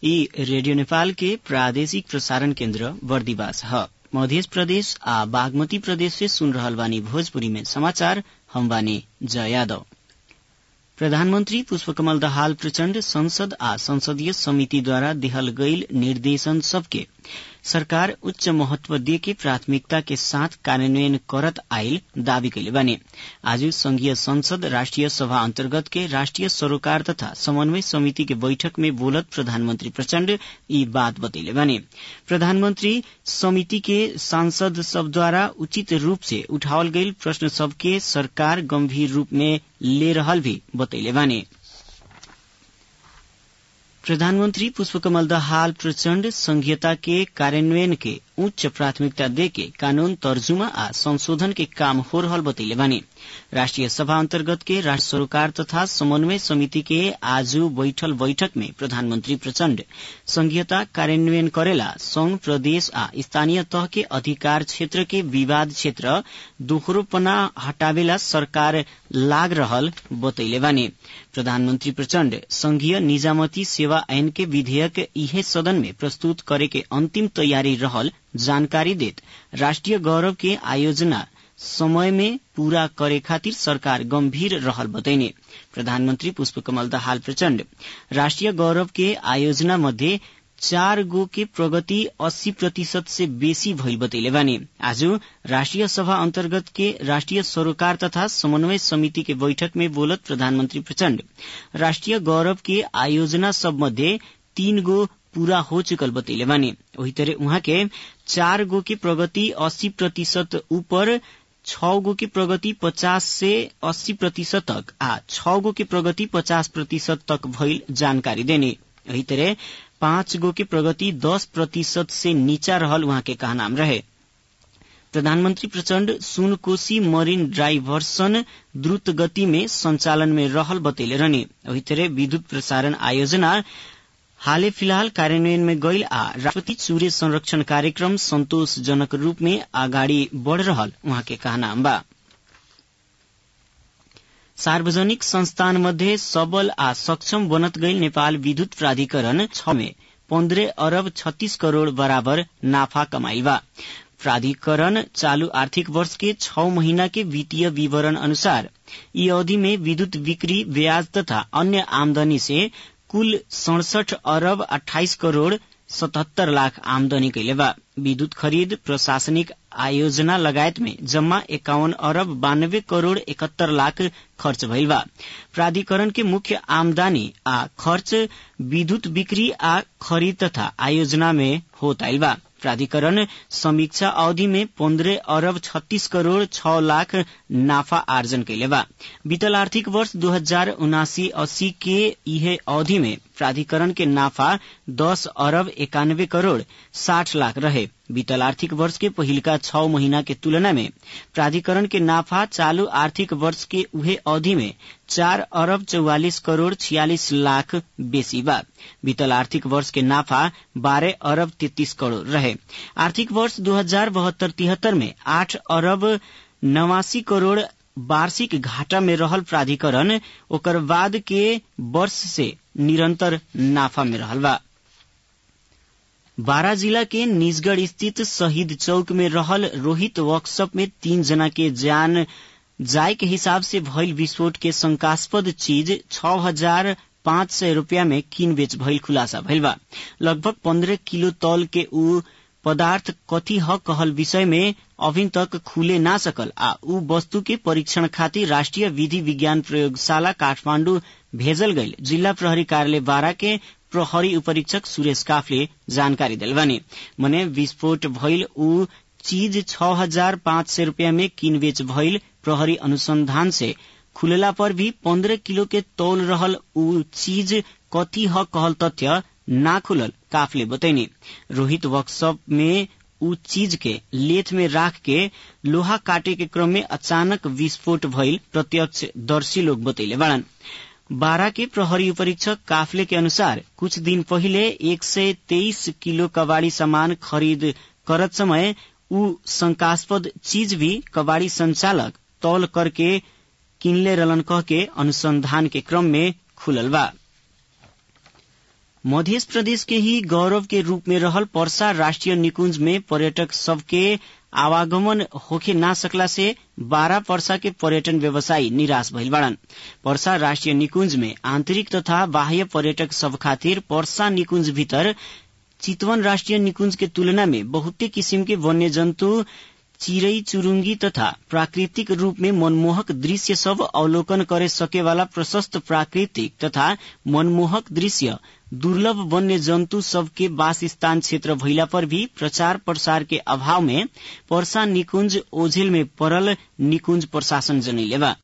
ई रेडियो नेपाल के प्रादेशिक प्रसारण केन्द्र बर्दिवास ह मध्य प्रदेश आ बागमती प्रदेश से सुन रहल बानी भोजपुरी में समाचार हम बानी जया यादव प्रधानमन्त्री पुष्पकमल दाहाल प्रचण्ड संसद आ संसदीय समितिद्वारा देहल गईल निर्देशन सबके सरकार उच्च महत्व देके प्राथमिकता के साथ कार्यान्वयन करत आइल दावी कैले बाने आज संघीय संसद राष्ट्रिय सभा अन्तर्गत के राष्ट्रिय सरोकार तथा समन्वय समिति के बैठक में बोलत प्रधानमन्त्री प्रचण्ड यी बात बतैले बाने प्रधानमन्त्री समिति के सांसद सबद्वारा उचित रूप से उठावल गईल प्रश्न सबके सरकार गंभीर रूप में ले रहल भी बतैले बाने प्रधानमन्त्री पुष्पकमल दाहाल प्रचण्ड संघीयता के कार्यान्वयन के उच्च प्राथमिकता देके कानून तर्जुमा आ संशोधन के काम हो रहल बतैले बानी राष्ट्रिय सभा अन्तर्गत के राष्ट्र सरोकार तथा समन्वय समिति के आज बैठल बैठक में प्रधानमन्त्री प्रचण्ड संघीयता कार्यान्वयन करेला संघ प्रदेश आ स्थानीय तह के अधिकार क्षेत्र के विवाद क्षेत्र दोहरोपना हटावेला सरकार लाग रहल बतैले बानी प्रधानमन्त्री प्रचण्ड संघीय निजामती सेवा ऐन के विधेयक इहे सदन में प्रस्तुत करे के अंतिम तैयारी रहल जानकारी देत राष्ट्रिय गौरव के आयोजना समय में पूरा करे खातिर सरकार गंभीर रहल बतैने प्रधानमन्त्री पुष्पकमल दाहाल प्रचण्ड राष्ट्रिय गौरव के आयोजना मध्ये चार गो के प्रगति अस्सी प्रतिशत से बेसी भइल बतैले बानी आज राष्ट्रिय सभा अन्तर्गत के राष्ट्रिय सरोकार तथा समन्वय समिति के बैठक में बोलत प्रधानमन्त्री प्रचण्ड राष्ट्रिय गौरव के आयोजना सब मध्ये तीन गो पूरा हो चुकल बतैले बानी वही तरह उहाँ के चार गो के प्रगति अस्सी प्रतिशत ऊपर छ गो के प्रगति पचास से अस्सी प्रतिशत तक आ छ गो के प्रगति पचास प्रतिशत तक भइल जानकारी देने यही तरह पाँच गो के प्रगति दस प्रतिशत से नीचा रहल उहाँ के कहनाम रहे प्रधानमन्त्री प्रचण्ड सुनकोशी मरीन ड्राइवर्सन द्रुत गति में संचालन में रहल बतैले रहने वही तरह विद्युत प्रसारण आयोजना हालै फिलहाल कार्यान्वयन में गईल आ राष्ट्रपति सूर्य संरक्षण कार्यक्रम संतोषजनक रूप में अगाडि बढ़ रहल उहाँ के कहनाम बा सार्वजनिक संस्थान मध्ये सबल आ सक्षम बनत गईल नेपाल विद्युत प्राधिकरण छ में पन्ध्र अरब छत्तीस करोड़ बराबर नाफा कमाई बा प्राधिकरण चालू आर्थिक वर्ष के छ महीना के वित्तीय विवरण अनुसार यी अवधि में विद्युत बिक्री ब्याज तथा अन्य आमदनी से कुल सड़सठ अरब अठाइस करोड़ सतहत्तर लाख आमदनी कैले बा विद्युत खरीद प्रशासनिक आयोजना लगायत में जम्मा एकाउन्न अरब बानब्बे करोड़ इकहत्तर लाख खर्च भइल बा प्राधिकरण के मुख्य आमदनी आ खर्च विद्युत बिक्री आ खरीद तथा आयोजना में होत आइल बा प्राधिकरण समीक्षा अवधि में पन्ध्र अरब छत्तीस करोड़ छ लाख नाफा आर्जन कैले बा बीतल आर्थिक वर्ष दू हजार उनासी अस्सी के इहे अवधि में प्राधिकरण के नाफा दस अरब एकानब्बे करोड़ साठ लाख रहे बीतल आर्थिक वर्ष के पहिलका छ महीना के तुलना में प्राधिकरण के नाफा चालू आर्थिक वर्ष के उहे अवधि में चार अरब चौवालिस करोड़ छियालिस लाख बेसी बा बीतल आर्थिक वर्ष के नाफा बारह अरब तैतीस करोड़ रहे आर्थिक वर्ष दू हजार बहत्तर तिहत्तर में आठ अरब नवासी करोड़ वार्षिक घाटा में रहल प्राधिकरण ओकर बाद के वर्ष से निरंतर नाफा में रहल बा बारा जिला के निजगढ़ स्थित शहीद चौक में रहल रोहित वर्कशॉप में तीन जना के जान जाय के हिसाब से भइल विस्फोट के शंकास्पद चीज छ हजार पाँच सय रूपियाँ में किन बेच भइल खुलासा भइल बा लगभग पन्द्रह किलो तौल के ऊ पदार्थ कथी ह कहल विषय में अभी तक खुले ना सकल आ ऊ वस्तु के परीक्षण खातिर राष्ट्रिय विधि विज्ञान प्रयोगशाला काठमाण्डु भेजल गईल जिल्ला प्रहरी कार्यालय बारा के प्रहरी उपरीक्षक सुरेश काफले जानकारी दिल बानी मने विस्फोट भइल ऊ चीज छ हजार पाँच सय रूपियाँ में किनबेच भइल प्रहरी अनुसंधान से खुलला पर भी पन्द्रह किलो के तौल रहल ऊ चीज कथी ह कहल तथ्य ना खुलल काफले बतैनी रोहित वर्कशॉप में ऊ चीज के लेथ में राख के लोहा काटे के क्रम में अचानक विस्फोट भइल प्रत्यक्ष दर्शी लोग बतैले बाड़न बारा के प्रहरी उपरीक्षक काफले के अनुसार कुछ दिन पहिले एक सय तेइस किलो कबाड़ी सामान खरीद करत समय ऊ शंकास्पद चीज भी कबाड़ी संचालक तौल करके किनले रलन कह के अनुसंधान के क्रम में खुलल बा मध्य प्रदेश के ही गौरव के रूप में रहल पर्सा राष्ट्रीय निकुंज में पर्यटक सबके आवागमन होखे ना सकला से बारह पर्सा के पर्यटन व्यवसायी निराश भइल बाड़न पर्सा राष्ट्रीय निकुंज में आंतरिक तथा बाह्य पर्यटक सब खातिर पर्सा निकुंज भीतर चितवन राष्ट्रीय निकुंज के तुलना में बहुते किसिम के वन्य जन्तु चिरई चुरुंगी तथा प्राकृतिक रूप में मनमोहक दृश्य सब अवलोकन करे सके वाला प्रशस्त प्राकृतिक तथा मनमोहक दृश्य दुर्लभ वन्य जन्तु सबके वास स्थान क्षेत्र भइला पर भी प्रचार प्रसार के अभाव में पर्सा निकुंज ओझेल में पड़ल निकुंज प्रशासन जनैले बा